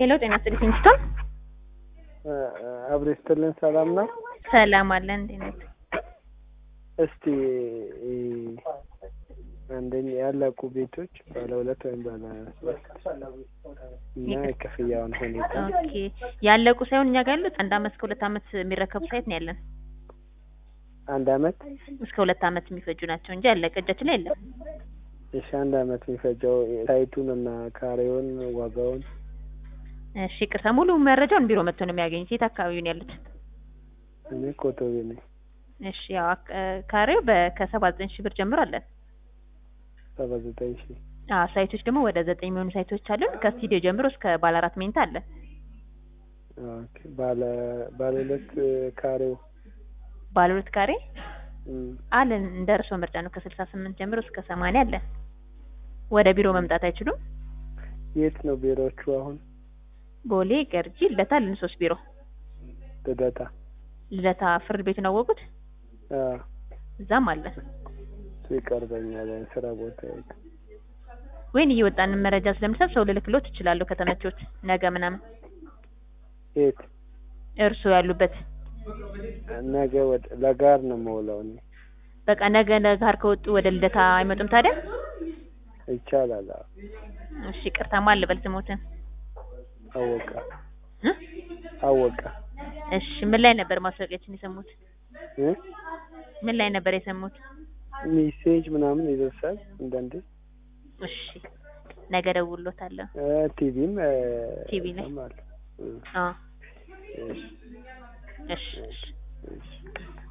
ሄሎ ጤና ይስጥልኝ ኪንግስቶን። አብሬ ስትልን ሰላም ነው። ሰላም አለን። እንዴት ነህ? እስቲ አንደኛ ያለቁ ቤቶች ባለ ሁለት ወይም ባለ ሶስት እና የክፍያውን ሁኔታ ኦኬ ያለቁ ሳይሆን እኛ ጋር ያሉት አንድ አመት እስከ ሁለት አመት የሚረከቡ ሳይት ነው ያለን። አንድ አመት እስከ ሁለት አመት የሚፈጁ ናቸው እንጂ ያለቀ እጃችን ላይ የለም። እሺ አንድ አመት የሚፈጀው ሳይቱን እና ካሬውን ዋጋውን እሺ ይቅርታ፣ ሙሉ መረጃውን ቢሮ መጥቶ ነው የሚያገኙት። የት አካባቢ ነው ያሉት? እኔ ኮቶቤ ነኝ። እሺ ያው አክ- ካሬው ከሰባ ዘጠኝ ሺህ ብር ጀምሮ አለን። ሰባ ዘጠኝ ሺህ አዎ ሳይቶች ደግሞ ወደ ዘጠኝ የሚሆኑ ሳይቶች አሉን። ከስቱዲዮ ጀምሮ እስከ ባለ አራት መኝታ አለ። ኦኬ። ባለ ባለ ሁለት ካሬው ባለ ሁለት ካሬ እም፣ አለን እንደ እርስዎ ምርጫ ነው። ከስልሳ ስምንት ጀምሮ እስከ ሰማንያ አለን። ወደ ቢሮ መምጣት አይችሉም? የት ነው ቢሮዎቹ አሁን? ቦሌ፣ ገርጂ፣ ልደታ አለን ሶስት ቢሮ። ልደታ ልደታ ፍርድ ቤቱን አወቁት? አዎ፣ እዛም አለን። እሱ ይቀርበኛል ስራ ቦታ ወይን እየወጣን መረጃ ስለምሰጥ ሰው ልልክሎት እችላለሁ ከተመቾት ነገ ምናምን የት እርስዎ ያሉበት ነገ ወደ ለጋር ነው የምውለው እኔ። በቃ ነገ ለጋር ከወጡ ወደ ልደታ አይመጡም ታዲያ? ይቻላል። አዎ። እሺ ይቅርታ ማን ልበል ስሞትን? አወቀ እ? አወቀ እሺ ምን ላይ ነበር ማስታወቂያችን የሰሙት? እ? ምን ላይ ነበር የሰሙት? ሜሴጅ ምናምን ይደርሳል አንዳንዴ እሺ ነገ ደውሎታለሁ። እ፣ ቲቪም እ፣ ቲቪ ላይ? እሰማለሁ። እ፣ አዎ እሺ እሺ እሺ እሺ